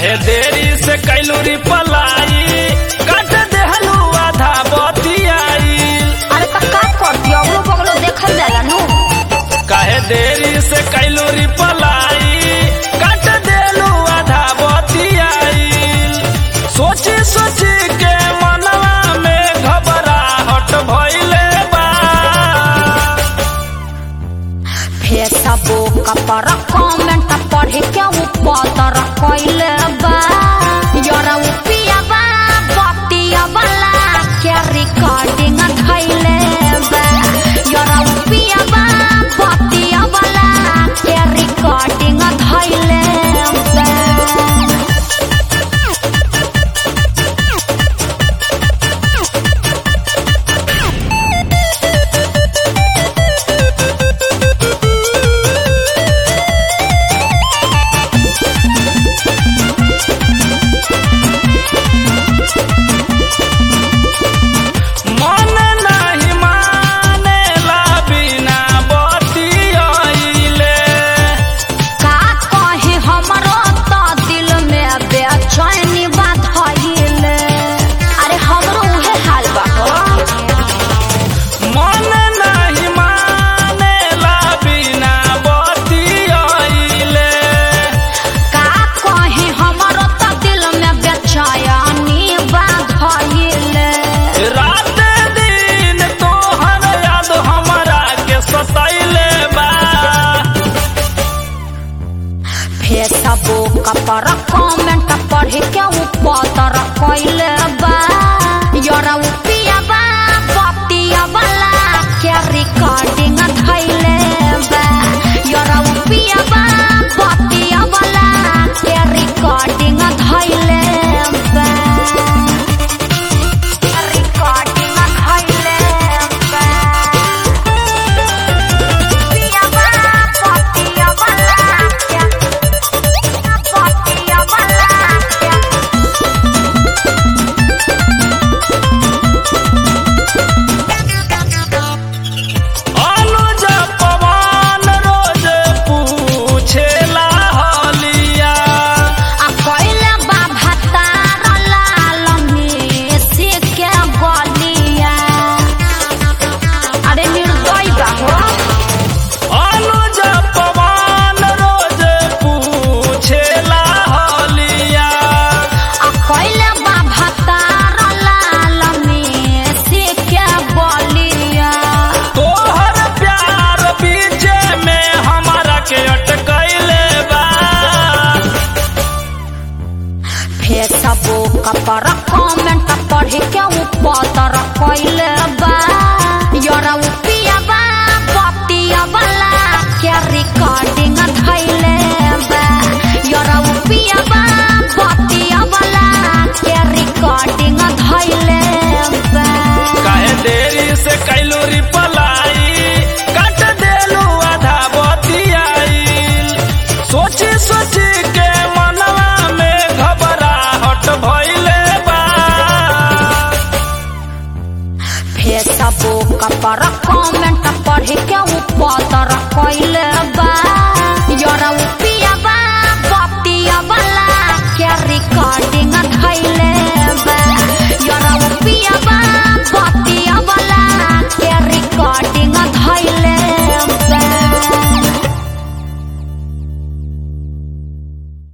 काहे देरी से कैलू रिपलाई काट देहलू आधा बतियाई अरे तो का करती अगलो बगलो देखल जाला नु काहे देरी से कैलू रिपलाई काट देलू आधा बतियाई सोची सोची के मनवा में घबराहट भइले बा फेसबुक पर कमेंट पढ़ के ऊपर कइले बा यारा उपिया बा बतिया वाला के रिकॉर्डिंग धइले बा यारा उपिया बा